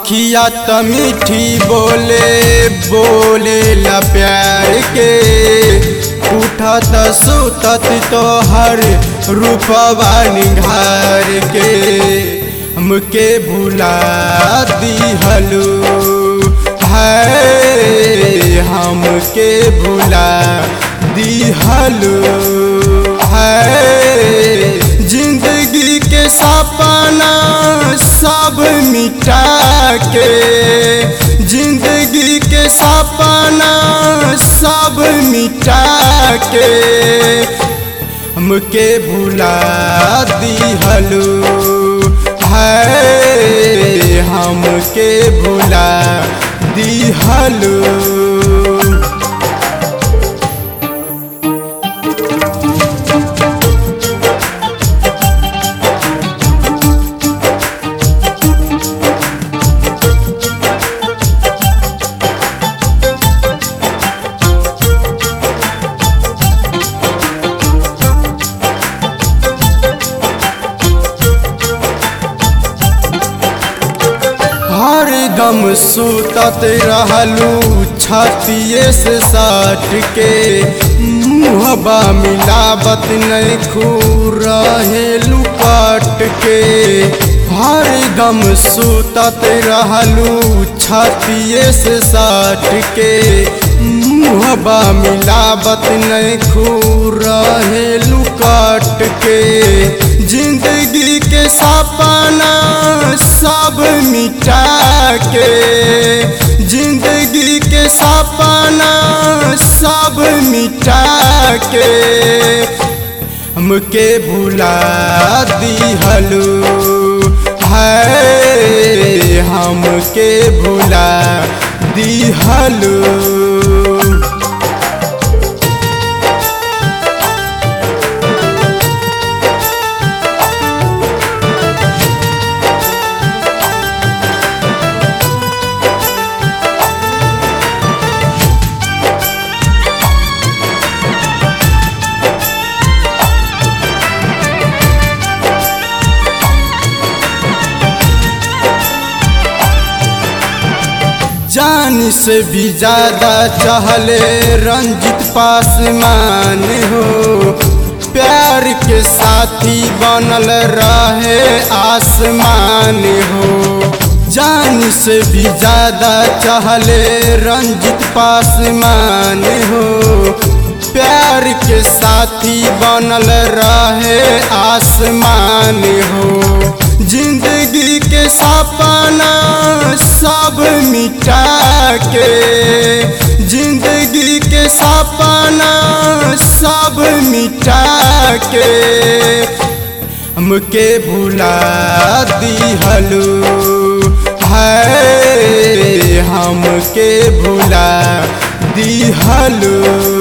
अखिया त मीठी बोले बोले ला प्यार के उठत सुतत तोहर रूपवा निघार के हमके भुला दिहलू है हमके भुला दिहलू है जिंदगी के सपना सब मिटा के जिंदगी के सपना सब मिटा के हमके भुला दिहलू है हमके भुला दिहलू हरदम सुतत रहलू छतिए से साट के मुहबा मिलावत नहीं खू रहेलू काट के हरदम सुतत रहलू छतिए से साट के मुहबा मिलावत नहीं खू रहेलू काट के जिंदगी के सपना सब मिटा के जिंदगी के सपना सब मिटा के हमके भुला दिहलू है हमके भुला दिहलू जान से भी ज्यादा चहले रंजित पासमान हो प्यार के साथी बनल रहे आसमान हो जान से भी ज्यादा चहले रंजित पासमान हो प्यार के साथी बनल रहे आसमान हो जिंदगी के सपना सब मिटा के जिंदगी के सपना सब मिटा के हमके भुला दिहलू है हमके भुला दिहलू